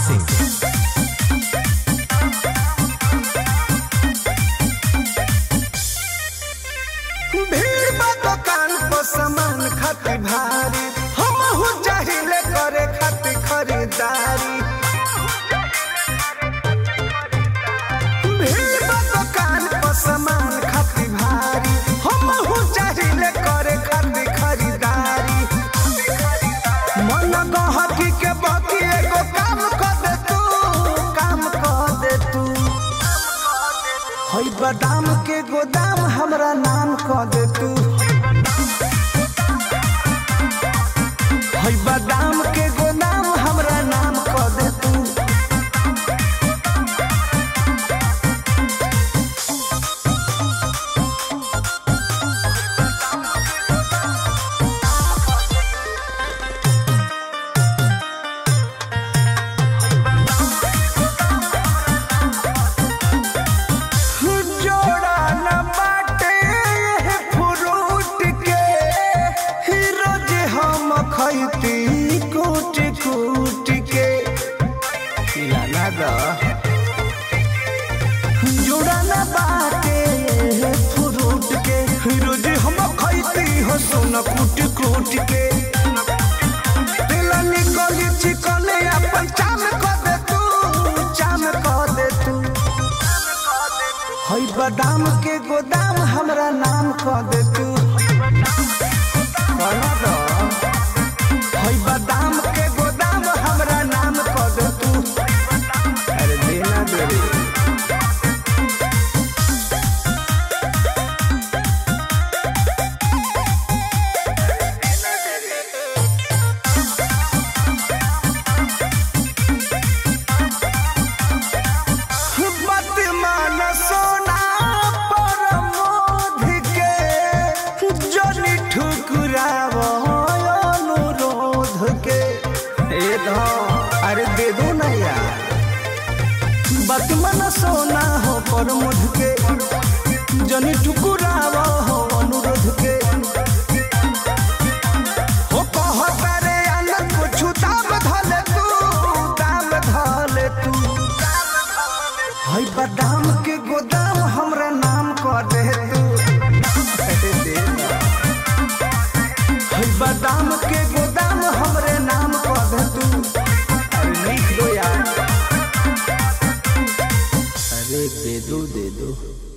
सिंह भीड़ बा दुकान पर सामान खातिर भारी हम हो चाहिले करे खातिर खरीदारी भीड़ बा दुकान पर सामान खातिर भारी हम हो चाहिले करे खातिर खरीदारी मन कहकी के बाकी एगो काम कर दे तू काम कर दे तू हई बादाम के गोदाम हमरा नाम कह दे तू हई बादाम के गोदाम हमरा नाम कह दे तू जोड़ा न बाटे ये फ्रूट के ही रोज हम खैती कूट कूट के खिलाना दा जोड़ा न बाटे ये फ्रूट के ही रोज हम खैती हो सोना कूट कूट के दिल निकली चिकने अपन चाम कर दे तू चाम कर दे तू हई बादाम के गोदाम हमरा नाम कह दे तू कहना दो। हई बादाम के गोदाम हमरा नाम कह दे तू अरे देना दे रे मत मान सोना पर मोध के जनी ठुकराव अनुरोध के ए धौ, अरे दे दो ना यार मत मन सोना हो पर मोध के जनी ठुकराव हो अनुरोध के हो कहता रे अलग कुछ दाम धले तू दाम धले तू हई बादाम के गोदाम हमरा नाम कर दे तू हई बादाम के गोदाम हमरे नाम कर दे तू अरे लिख दो यार अरे दे दो दे दो